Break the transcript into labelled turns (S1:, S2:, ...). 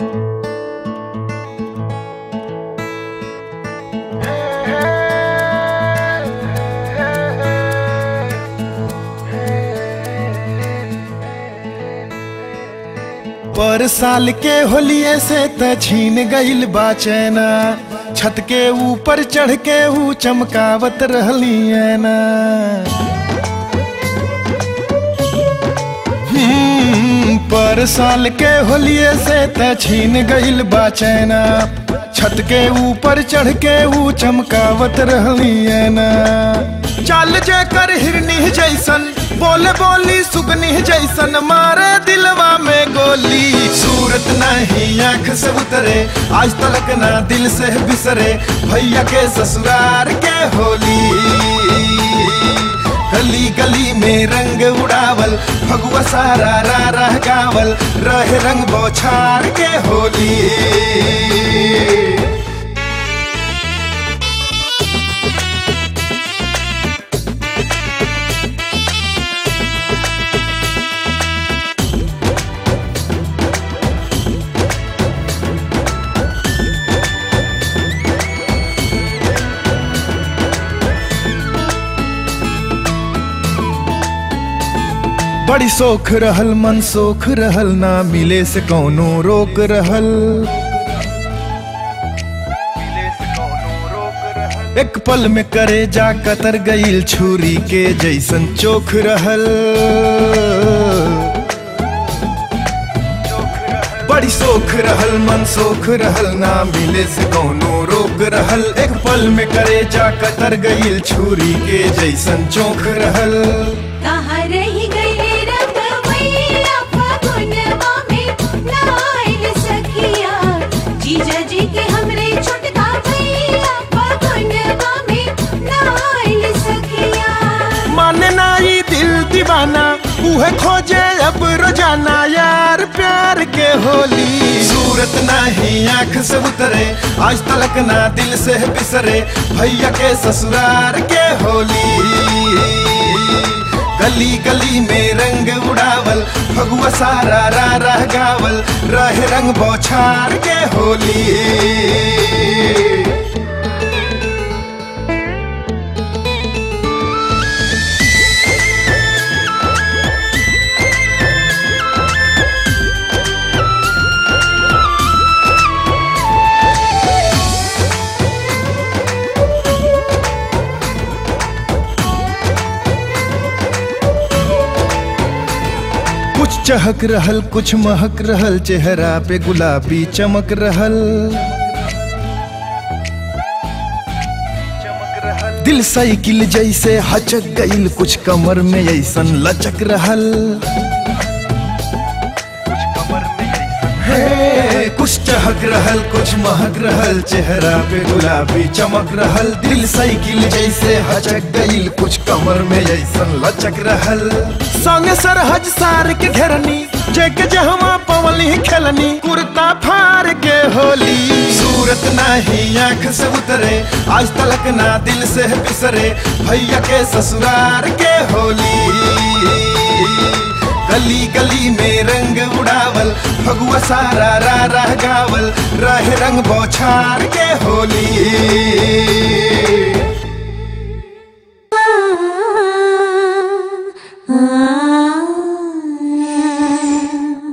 S1: पर साल के होलिये से त छीन गइल बा चैना छत के ऊपर चढ़ के ऊ चमकावत रहली ना हम्म, पर साल के होलिये से त छीन गइल बा चैना छत के ऊपर चढ़ के ऊ चमकावत रहली ना चाल जे कर हिरनी जैसन बोले बोली सुगनी जैसन मारे दिलवा में गोली सूरत नहीं आंख से उतरे आज तलक ना दिल से बिसरे भैया के ससुरार के होली गली गली में रंग उड़ावल भगवा सारा रा रह गावल रहे रंग बौछार के होली बड़ी सोख रहल मन सोख रहल ना मिले से कौनो रोक रहल एक पल में करे जा कतर गईल छुरी के जैसन चोख रहल बड़ी सोख रहल मन सोख रहल ना मिले से कौनो रोक रहल एक पल में करे जा कतर गईल छुरी के जैसन चोख रहल
S2: कहाँ रही गई रंगवैया फगुनवा में नाइल सखिया जीजा जी के हमरे छोटका भैया फगुनवा में नाइल सखिया
S1: माने ना ई दिल दीवाना उहे खोजे अब रोजाना यार प्यार के होली सूरत नहीं आंख से उतरे आज तलक ना दिल से बिसरे भैया के ससुरार के होली गली गली में रंग उड़ावल भगवा सारा रा रह गावल रहे रंग बौछार के होली कुछ चहक रहल कुछ महक रहल चेहरा पे गुलाबी चमक रहल दिल साइकिल जैसे हचक गईल कुछ कमर में ऐसन लचक रहल हे, कुछ चहक रहल कुछ महक रहल चेहरा पे गुलाबी चमक रहल दिल साइकिल जैसे हचक गईल कुछ कमर में ऐसन लचक रहल संग सरहज सार के घेरनी जेके जहवा पवली खेलनी कुर्ता फार के होली सूरत नहीं आंख से उतरे आज तलक ना दिल से बिसरे भैया के ससुरार के होली गली गली में रंग उड़ावल भगवा सारा रा रह गावल रहे रंग बौछार के होली